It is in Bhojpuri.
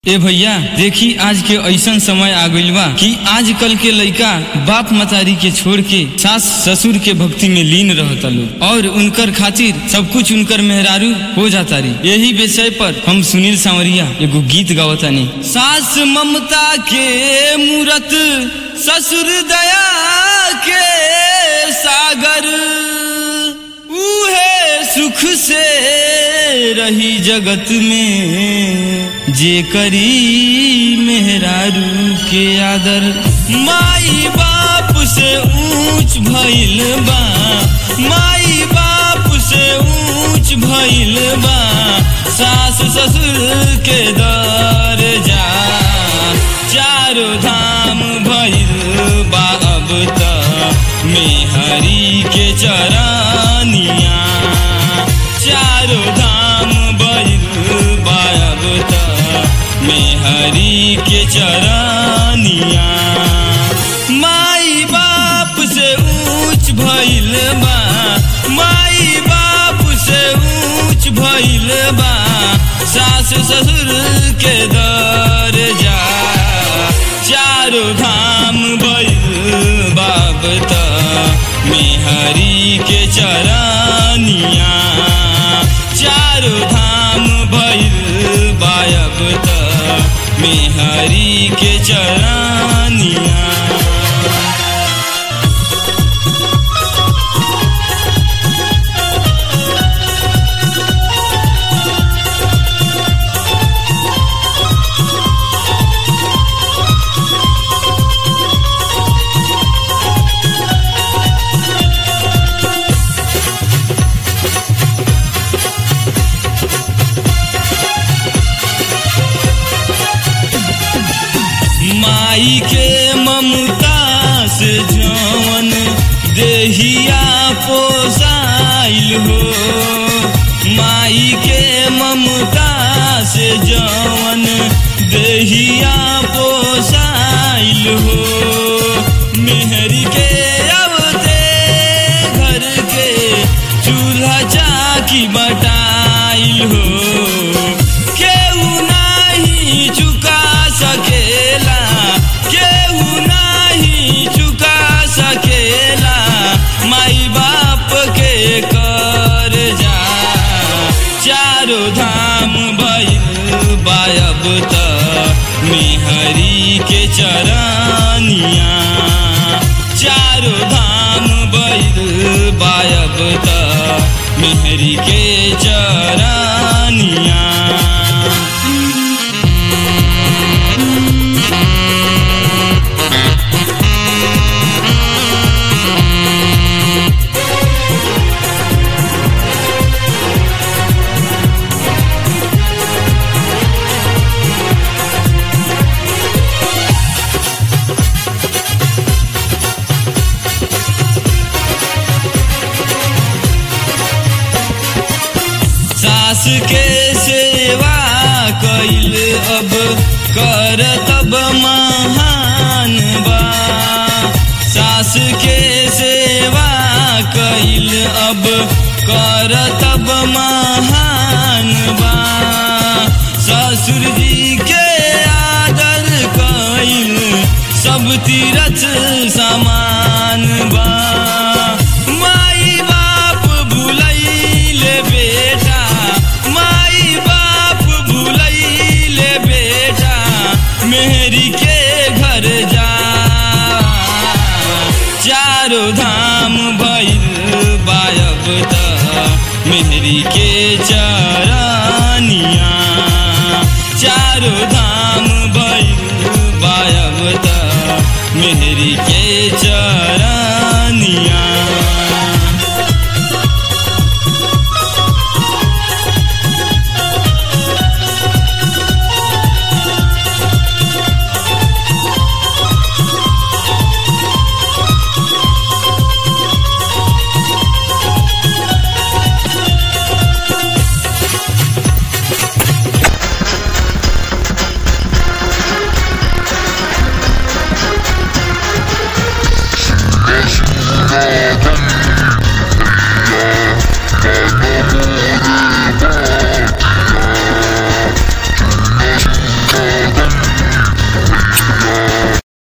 ए भैया देखी आज के ऐसन समय आ गइल बा कि आजकल के लइका बाप मतारी के छोड़ के सास ससुर के भक्ति में लीन रहता लोग और उनकर खातिर सब कुछ उनकर मेहरारू हो जाता रही यही विषय पर हम सुनील सांवरिया एगो गीत गावतानी सास ममता के मूरत ससुर दया के सागर उहे सुख से रही जगत में जे करी मेहरारू के आदर माई बाप से ऊंच भइल बा माई बाप से ऊंच भइल बा सास ससुर के दर जा चारों धाम भइल बा अब त मेहरी के चरानिया चारों धाम भइल बा अब त मेहरी के चरानिया माई बाप से ऊंच भइल बा माई बाप से ऊंच भइल बा सास ससुर के दर जा चारों धाम भइल बाप त मेहरी के चरानिया चारों धाम भइल बायब त मेहरी के चरानिया माई के ममता से जवन देहिया पोसाइल हो माई के ममता से जवन देहिया पोसाइल हो मेहरी के अवते घर के चूल्हा चाकी बटाइल हो केहू नाही चुका सकेला केहू नाही चुका सकेला माई बाप के कर जा चारों धाम भइल बायब त मेहरी के चरानिया चारों धाम भइल बायब त मेहरी के चरानिया सास के सेवा कैल अब कर तब महान बा सास के सेवा कैल अब कर तब महान बा ससुर जी के आदर कैल सब तीरथ समान बा माई बाप भुलैले बेटा माई बाप भुलैले बेटा मेहरी के घर जा चारों धाम भइल बायब त मेहरी के चरानिया चारों धाम भइल बायब त मेहरी के चरानिया